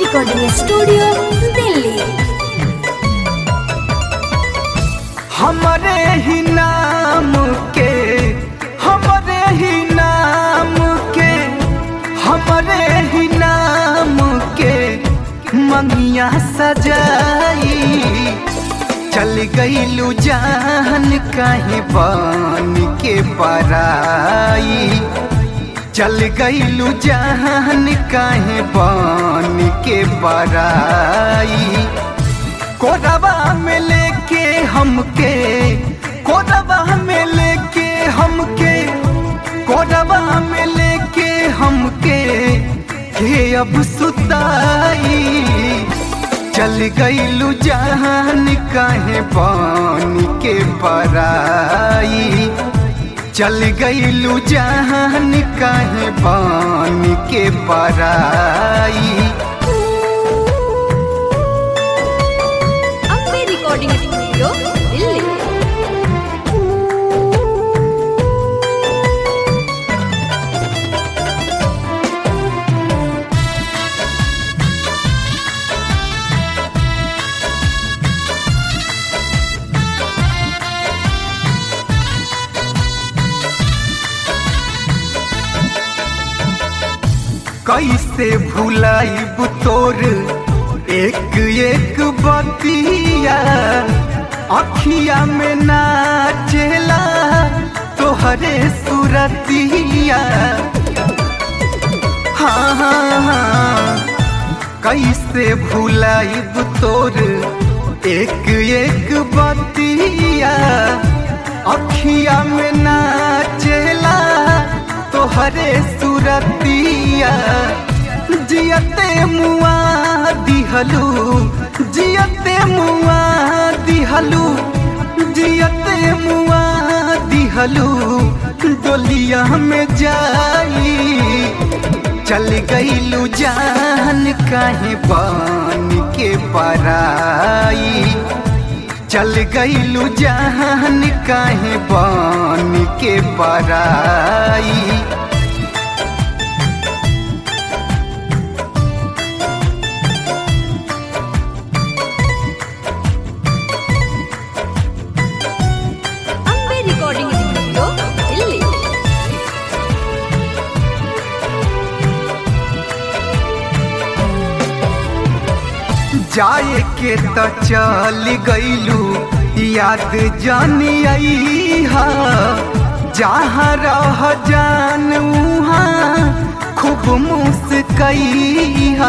recording studio Delhi हमरे ही नाम के हमरे ही नाम के हमरे ही नाम के मंगिया सजाई चल गईलू जान कहीं बन के पराई चल गईलू जान कहीं बन के पराई कोरबा में लेके हमके कोरबा में लेके हमके कोरबा में लेके हमके के अब सुताई चल गईलू जान काहे बन के पराई चल गईलू जान काहे बन के पराई अम्बे रिकॉर्डिंग स्टूडियो दिल्ली कैसे भुलाइब तोर एक एक बतिया अखिया में नाचेला तोहरे सुरतिया हाँ हाँ हाँ कैसे भुलाइब तोर एक एक बतिया अखिया में नाचेला तोहरे सुरतिया जियते मुआ दिहलू जियते मुआ दिहलू जियते मुआ दिहलू डोलिया में जाई चल गईलू जान काहे बन के पराई चल गईलू जान काहे बन के पराई अम्बे रिकॉर्डिंग स्टूडियो दिल्ली जाए के त चल गईलू याद जानी आई हा जहाँ रह जान उहाँ खूब मुस्कई हा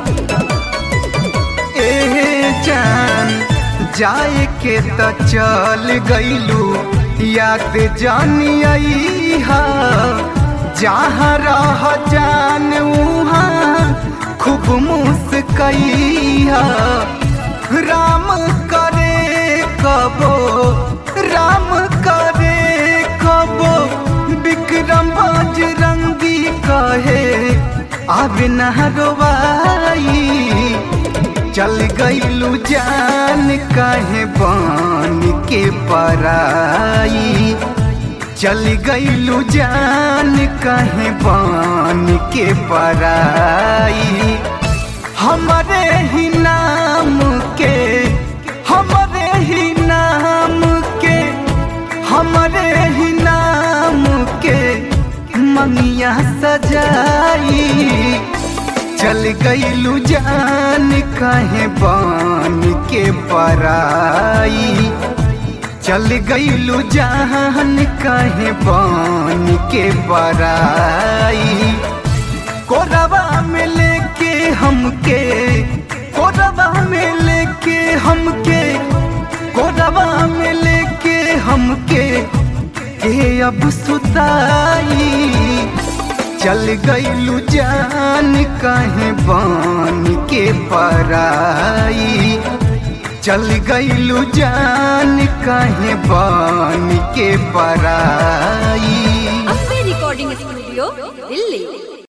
ए जान जाए के त चल गईलू याद जानी आई हा जहाँ रह जान उहाँ खूब मुस्कैया राम करे कबो राम करे कबो विक्रम बजरंगी कहे अब न रोवाई चल गईलू जान कहे बन के पराई चल गईलू जान कहे बन के पराई हमरे ही नाम के हमरे ही नाम के हमरे ही नाम के मंगिया सजाई चल गईलू जान कहे बन के पराई चल गईलू जान कहे बन के पराई कोरबा में लेके हमके कोरबा में लेके हमके कोरबा में लेके हमके के अब सुताई चल गईलू जान कहे बन के पराई चल गईलू जान कहे बन के पराई अम्बे रिकॉर्डिंग स्टूडियो दिल्ली